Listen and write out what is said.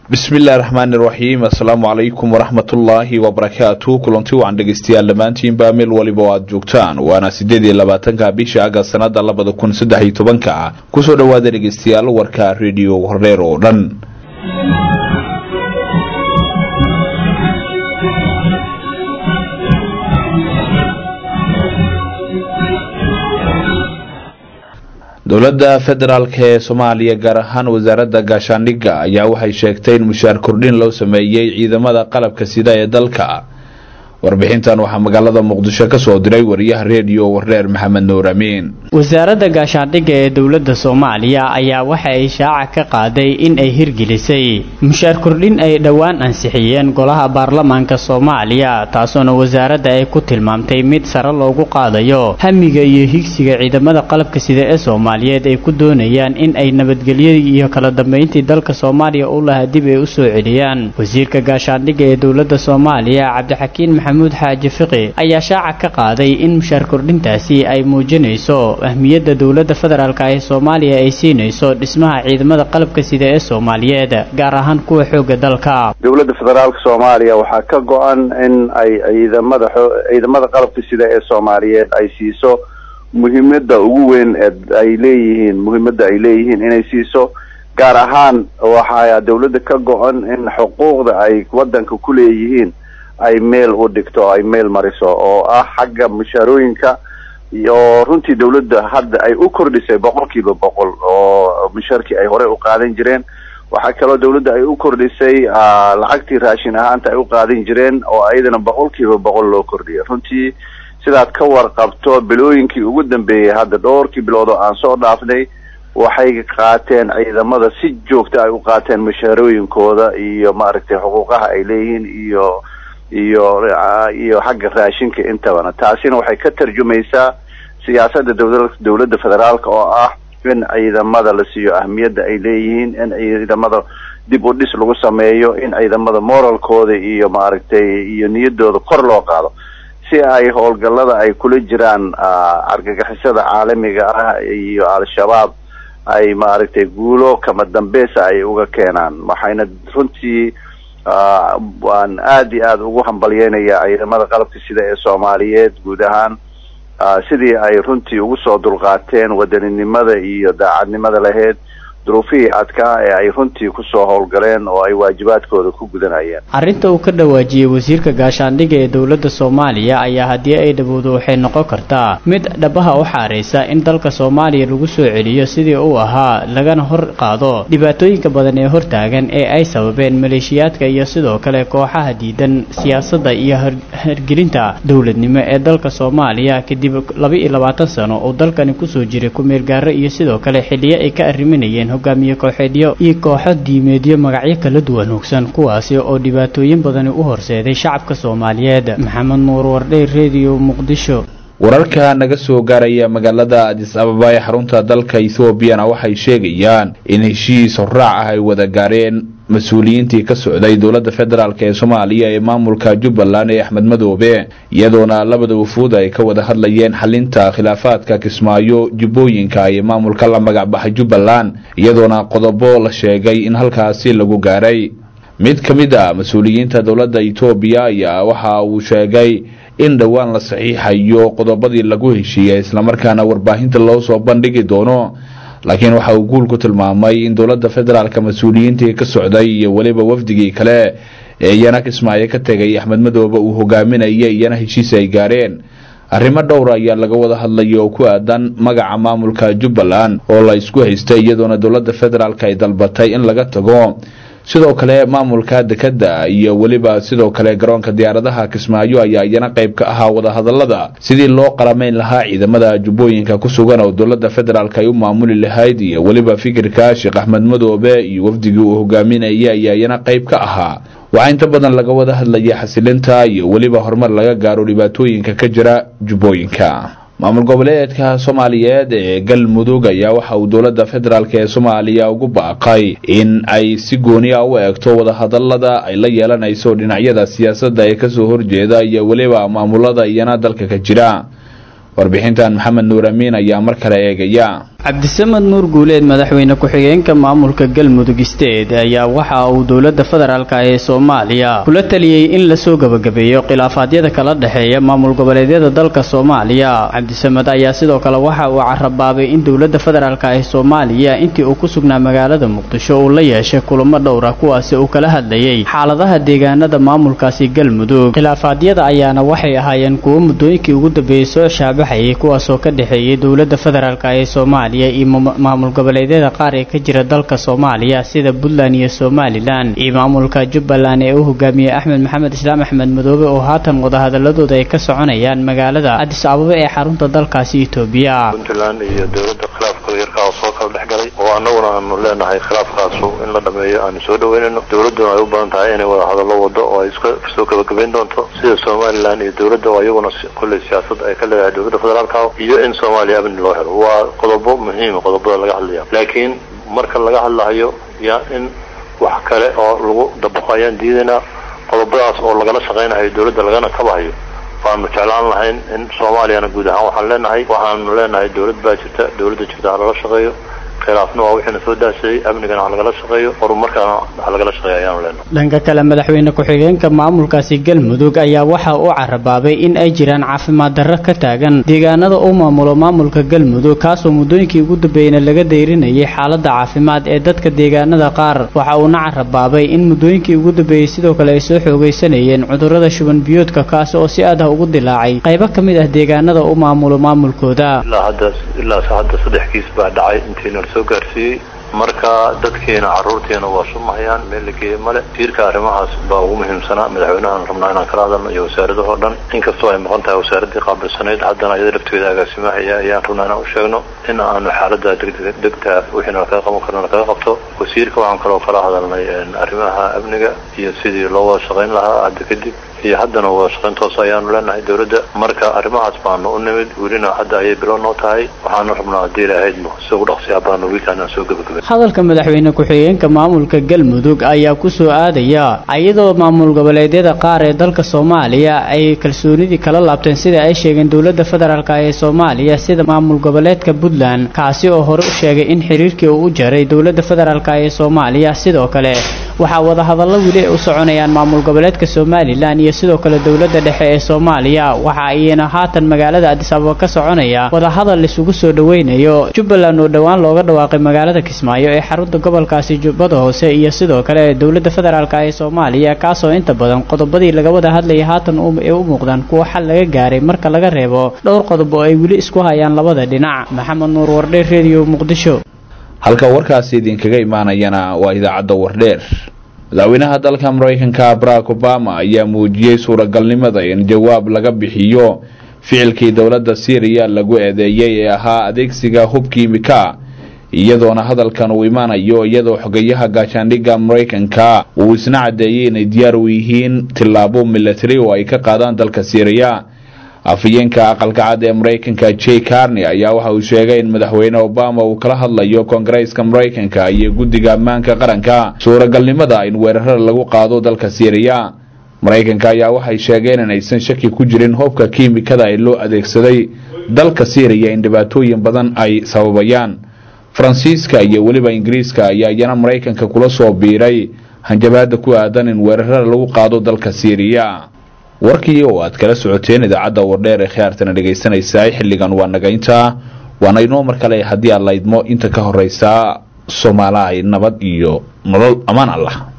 bismillahi raxmaani raxiim assalaamu calaykum waraxmatullaahi wabarakaatu kulanti wacan dhegeystayaal dhammaantiinba meel waliba oo aad joogtaan waana sideed iyo labaatanka bisha agast sanada labada kun saddex iyo tobanka kusoo dhowaada dhegeystayaal warka rediyo horreer oo dhan dowladda federaalk ee soomaaliya gaar ahaan wasaaradda gaashaandhigga ayaa waxay sheegtay in mushaar kordhin loo sameeyey ciidamada qalabka sida ee dalka warbixintan waxaa magaalada muqdisho ka soo diray wariyaha reediyo warreer maxamed nuur amiin wasaaradda gaashaandhigga ee dowladda soomaaliya ayaa waxa ay shaaca ka qaaday in ay hirgelisay mushaar kordhin ay dhowaan ansixiyeen golaha baarlamaanka soomaaliya taasoona wasaaradda ay ku tilmaamtay mid sare loogu qaadayo hamiga iyo higsiga ciidamada qalabka sida ee soomaaliyeed ay ku doonayaan in ay nabadgelyadii iyo kala dambeyntii dalka soomaaliya u lahaa dib ay u soo celiyaan wasiirka gaashaandhigga ee dowladda soomaaliya cabdixakiin maxamuud xaaji fiqi ayaa shaaca ka qaaday in mushaar kordhintaasi ay muujinayso ahmiyadda dowladda federaalk ee soomaaliya ay siinayso dhismaha ciidamada qalabka sida ee soomaaliyeed gaar ahaan kuwa xooga dalka dowladda federaalka soomaaliya waxaa ka go-an in ay ciidamada ciidamada qalabka sida ee soomaaliyeed ay siiso muhiimada ugu weyn ee ay leeyihiin muhiimada ay leeyihiin inay siiso gaar ahaan waxaa dowladda ka go-an in xuquuqda ay wadanka ku leeyihiin ay meel u dhigto ay meel mariso oo ah xagga mushaarooyinka iyo runtii dawladda hadda ay u kordhisay boqol kiiba boqol oo mushaarkii ay horey u qaadan jireen waxaa kaloo dawladda ay u kordhisay lacagtii raashin ahaanta ay u qaadan jireen oo ayadana boqol kiiba boqol loo kordhiyay runtii sidaad ka warqabto bilooyinkii ugu dambeeyey hadda dhowrkii bilood oo aan soo dhaafnay waxay qaateen ciidamada si joogta ay u qaateen mushaarooyinkooda iyo maaragtay xuquuqaha ay leeyihiin iyo iyo iyo xagga raashinka intabana taasina waxay ka tarjumaysaa siyaasadda dowla dowladda federaalka oo ah in ciidamada la siiyo ahmiyadda ay leeyihiin in ciidamada dib u dhis lagu sameeyo in ciidamada moralkooda iyo maaragtay iyo niyadooda kor loo qaado si ay howlgallada ay kula jiraan argagixisada caalamiga ah iyo al-shabaab ay maaragtay guulo kama dambeesa ay uga keenaan waxayna runtii waan aada iyo aada ugu hambalyeynayaa ciidamada qalabka sida ee soomaaliyeed guud ahaan sidii ay runtii ugu soo dulqaateen wadaninimada iyo daacadnimada lahayd duruufihii adkaa ee ay runtii kusoo howlgaleen oo ay waajibaadkooda ku gudanayeen arrinta uu ka dhawaajiyey wasiirka gaashaandhigga ee dowladda soomaaliya ayaa haddii ay dhawowdo waxay noqon kartaa mid dhabaha u xaaraysa in dalka soomaaliya lagu soo celiyo sidii uu ahaa lagana hor qaado dhibaatooyinka badan ee hortaagan ee ay sababeen maleeshiyaadka iyo sidoo kale kooxaha diidan siyaasadda iyo hargelinta dowladnimo ee dalka soomaaliya kadib laba iyo labaatan sano uu dalkani kusoo jiray ku-meelgaaro iyo sidoo kale xilliyo ay ka arriminayeen hogaamiye kooxeedyo iyo kooxo diimeedyo magacyo kala duwan hogsan kuwaasi oo dhibaatooyin badani u horseeday shacabka soomaaliyeed maxamed nuur wardhey rediyo muqdisho wararka naga soo gaaraya magaalada adis ababa ee xarunta dalka ethoobiana waxay sheegayaan in heshiis horraac ah ay wada gaareen mas-uuliyiintii ka socday dowladda federaalk ee soomaaliya ee maamulka jubbaland ee axmed madoobe iyadoona labada wufuud ay ka wada hadlayeen xalinta khilaafaadka kismaayo jubbooyinka iyo maamulka la magacbaxay jubbaland iyadoona qodobo la sheegay in halkaasi lagu gaaray mid ka mid a mas-uuliyiinta dowladda etoobiya ayaa waxa uu sheegay in dhowaan la saxiixayo qodobadii lagu heshiiyey islamarkaana warbaahinta loo soo bandhigi doono laakiin waxa uu guul ku tilmaamay in dowladda federaalka mas-uuliyiintii ka socday iyo weliba wafdigii kale ee iyana kismaayo ka tegay axmed madoobe uu hogaaminaya iyana heshiis ay gaareen arrimo dhowra ayaa laga wada hadlaya oo ku aadan magaca maamulka jubbaland oo la isku haystay iyadoona dowladda federaalk ay dalbatay in laga tago sidoo kale maamulka dekadda iyo weliba sidoo kale garoonka diyaaradaha kismaayo ayaa iyana qayb ka ahaa wadahadalada sidii loo qaramayn lahaa ciidamada jubbooyinka ku sugan oo dowladda federaalk ay u maamuli lahayd iyo weliba fikirka sheekh axmed madoobe iyo wafdigii uu hogaaminaya ayaa iyana qayb ka ahaa waxaa inta badan laga wada hadlaya xasilinta iyo weliba horumar laga gaaro dhibaatooyinka ka jira jubbooyinka maamul goboleedka soomaaliyeed ee galmudug ayaa waxa uu dowladda federaalk ee soomaaliya ugu baaqay in ay si gooni a u eegto wadahadalada ay la yeelanayso dhinacyada siyaasadda ee kasoo horjeeda iyo weliba maamulada iyana dalka ka jira warbixintan maxamed nuur amiin ayaa mar kale eegaya cabdisamad nuur guuleed madaxweyne ku-xigeenka maamulka galmudug state ayaa waxa uu dowladda federaalk ee soomaaliya kula taliyey in lasoo gebagabeeyo khilaafaadyada kala dhexeeya maamul goboleedyada dalka soomaaliya cabdisamad ayaa sidoo kale waxa uu carabaabay in dowladda federaalk ee soomaaliya intii uu ku sugnaa magaalada muqdisho uu la yeeshay kulamo dhowra kuwaasi uu kala hadlayay xaaladaha deegaanada maamulkaasi galmudug khilaafaadyada ayaana waxay ahaayeen kuwo muddooyinkii ugu dambeeyey soo shaabaxayay kuwaasoo ka dhexeeyay dowladda federaalk ee soomaaliya iyo maamul goboleedyada qaar ee ka jira dalka soomaaliya sida puntland iyo somalilan iyo maamulka jubbaland ee u hogaamiyey axmed maxamed islaam axmed madoobe oo haatan wadahadaladooda ay ka soconayaan magaalada cadis ababa ee xarunta dalkaasi etoobiya puntland iyo dowladda khilaafkooda yarkaa oo soo kala dhex galay oo annaguna aanu leenahay khilaafkaasu in la dhameeyo aanu soo dhaweynayno dowladduna ay u badan tahay inay wada hadallo wado oo ay iska soo gebagabayn doonto sida somalilan iyo dowladda oo iyaguna kolley siyaasad ay ka leedahay dowladda federaalka iyo in soomaaliya amni loo helo waa qodobo muhiima qodobada laga hadlaya laakiin marka laga hadlahayo yaa in wax kale oo lagu dabaqo ayaan diidaynaa qodobadaas oo lagala shaqaynahayo dowladda lagana kabahayo waanu jeclaan lahayn in soomaaliyana guud ahaan waxaan leenahay waxaanu leenahay dowlad baa jirta dowladda jirta ha lala shaqeeyo khilaafna waa wixiina soo daasayey amnigana ha lagala shaqeeyo horumarkana ha lagala shaqeeyo ayaanu leenahay dhanka kale madaxweyne ku-xigeenka maamulkaasi galmudug ayaa waxa uu carabaabay in ay jiraan caafimaad darro ka taagan deegaanada uu maamulo maamulka galmudug kaasoo muddooyinkii ugu dambeeyeyna laga dayrinayay xaaladda caafimaad ee dadka deegaanada qaar waxa uuna carabaabay in muddooyinkii ugu dambeeyey sidoo kale ay soo xoogaysanayeen cudurrada shuban biyoodka kaasi oo si aad ah ugu dilaacay qaybo ka mid ah deegaanada uu maamulo maamulkooda ilaa hadda ilaa hadda saddex kiis baa dhacay intiina soo gaarsiiyey marka dadkiina carruurtiina waa sumahayaan meel la geeye male tiirka arrimahaas baa ugu muhiimsanaa madaxweynahan rabnaa inaan kala hadalno iyo wasaaradahoo dhan inkastoo ay maqan tahay wasaaraddii qaabilsanayd haddana iyada lafteeda agaasimahaya ayaan rabnaa inaan u sheegno in aanu xaaladda degdeg degta wixiina lakaga qaban karno lakaga qabto wasiirka waxaan kaloo kala hadalnay arrimaha amniga iyo sidii loo wada shaqayn lahaa hadda kadib iyo haddana wada shaqayn toos ayaanu leenahay dowladda marka arrimahaas baanu u nimid welina hadda ayay bilow noo tahay waxaanu rabnaa haddii ilahaydmo si ugu dhaqsiyaa baanu wiilkaan aan soo gebagabay hadalka madaxweyne ku-xigeenka maamulka galmudug ayaa ku soo aadaya iyadoo maamul goboleedyada qaar ee dalka soomaaliya ay kalsoonidii kala laabteen sida ay sheegeen dowladda federaalk ee soomaaliya sida maamul goboleedka puntland kaasi oo hore u sheegay in xiriirkii uu u jaray dowladda federaalk ee soomaaliya sidoo kale waxaa wadahadallo weli ay u soconayaan maamul goboleedka somalilan iyo sidoo kale dowladda dhexe ee soomaaliya waxa ayna haatan magaalada adis ababa ka soconaya wadahadal isugu soo dhoweynayo jubbaland oo dhowaan looga dhawaaqay magaalada kismaayo ee xarunta gobolkaasi jubbada hoose iyo sidoo kale dowladda federaalk ee soomaaliya kaasoo inta badan qodobadii laga wada hadlayay haatan ay u muuqdaan kuwa xal laga gaaray marka laga reebo dhowr qodob oo ay weli isku hayaan labada dhinac maxamed nuur wardhe redio muqdisho halka warkaasi idinkaga imaanayana waa idaacadda wardheer madaxweynaha dalka maraykanka barack obama ayaa muujiyey suuragalnimada in jawaab laga bixiyo ficilkii dowladda syriya lagu eedeeyey ee ahaa adeegsiga hub kiimika iyadoona hadalkan uu imaanayo iyadoo xogayaha gaashaandhigga maraykanka uu isna caddeeyey inay diyaar u yihiin tillaabo milatari oo ay ka qaadaan dalka syriya afhayeenka aqalka cad ee maraykanka j carney ayaa waxa uu sheegay in madaxweyne obama uu kala hadlayo koongareeska maraykanka iyo guddiga ammaanka qaranka suuragalnimada in weerarada lagu qaado dalka syriya maraykanka ayaa waxay sheegeen inaysan shaki ku jirin hubka kiimikada ee loo adeegsaday dalka syriya in dhibaatooyin badan ay sababayaan faransiiska iyo weliba ingiriiska ayaa iyana maraykanka kula soo biiray hanjabaada ku aadan in weerarada lagu qaado dalka syriya warkii oo aad kala socoteen idaacadda wardheer ee khiyaartana dhegaysanaysaa xilligan waa nagaynta waana inoo mar kale haddii aad laydmo inta ka horeysaa soomaalahay nabad iyo nolol ammaan allah